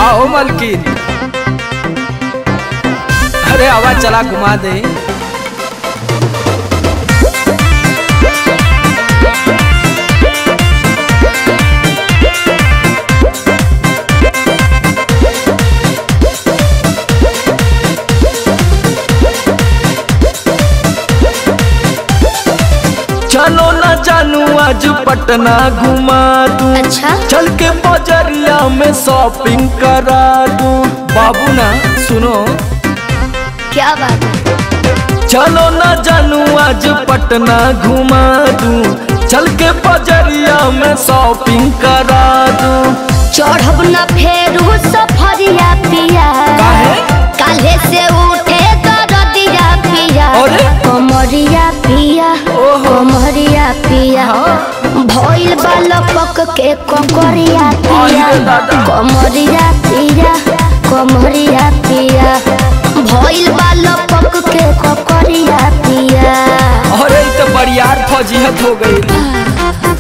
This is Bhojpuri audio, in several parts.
आओ मलकिन अरे आवाज चला घुमा दे चलो ना जानू आज पटना घुमा दूं अच्छा चल के बजरिया में शॉपिंग करा दूं बाबू ना सुनो क्या बात है चलो ना जानू आज पटना घुमा दूं चल के बजरिया में शॉपिंग करा दूं चढ़ब न फेरू सफरिया पिया काहे? काले से उठे दरदिया पिया अरे? कमरिया पिया ओहो। कमरिया पिया भइल बालपक के ककरिया पिया अरे दादा। कमरिया पिया कमरिया पिया भइल बालपक के ककरिया पिया अरे ई तो बरियार फौजियत हो गई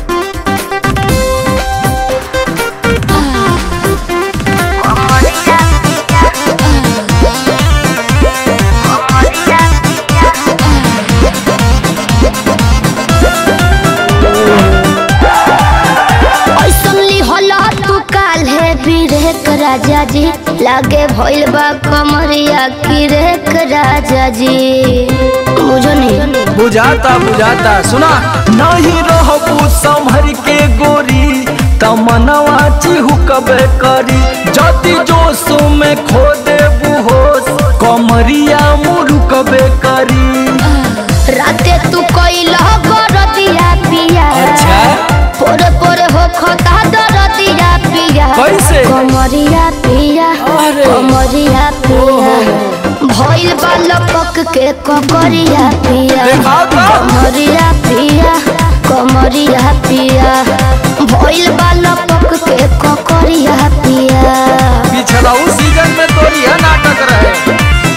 ऐसन लिहला तू काल्हे बिरेक राजा जी लागे भइल बा कमरिया किरेक राजा जी बुझो नहीं बुझाता बुझाता सुना नहीं रहबू संभर के गोरी तमनवा चिहुकबे करी जति जोश में खो देबू होश कमरिया मुरुकबे करी राते तू कइला गरदिया पिया अच्छा। पोरे पोरे हो खता दरदिया पिया कैसे? कमरिया पिया अरे। कमरिया पिया भइल बा लपक के ककरिया पिया देखाओ तो। कमरिया पिया कमरिया पिया भइल बा लपक के ककरिया पिया पिछला उस सीजन में तोरी है नाटक रहे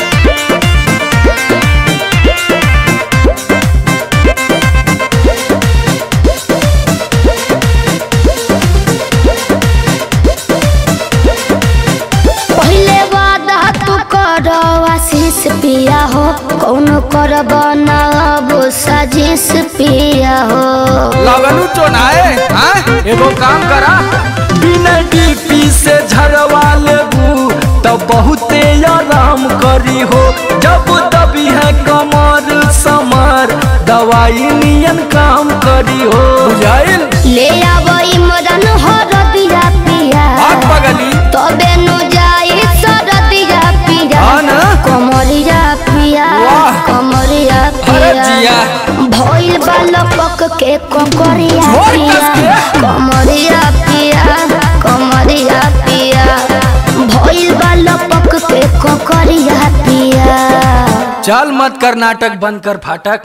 पहले वादा तू कर आशीष पिया हो कौन कर बनाब साजिश पिया हो लगनू चोनाए हाँ? एगो काम करा बिना डीपी से झरवा लेबू तब बहुते आराम करी हो जब दबी है कमर समर दवाई नियन काम करी हो बुझाइल ले आब इमरन हर दिया पिया आग पगली तबे नु जाई सर दिया पिया हाँ ना? कमरिया पिया वाह। कमरिया अरे पिया जिया। भइल बालपक के ककरिया छोड़ पिया कस के। कमरिया पिया कमरिया पिया भइल बालपक के ककरिया पिया चल मत कर नाटक बंद कर फाटक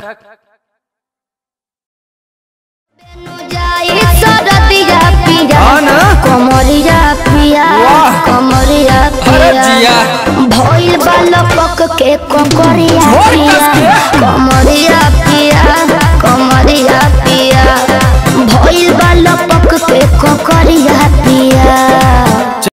जाई सरदिया पिया हाँ ना? कमरिया पिया वाह। कमरिया अरे पिया जिया। भइल बालपक के ककरिया छोड़ पिया कस के। कमरिया पिया कमरिया पिया भइल बालपक के ककरिया पिया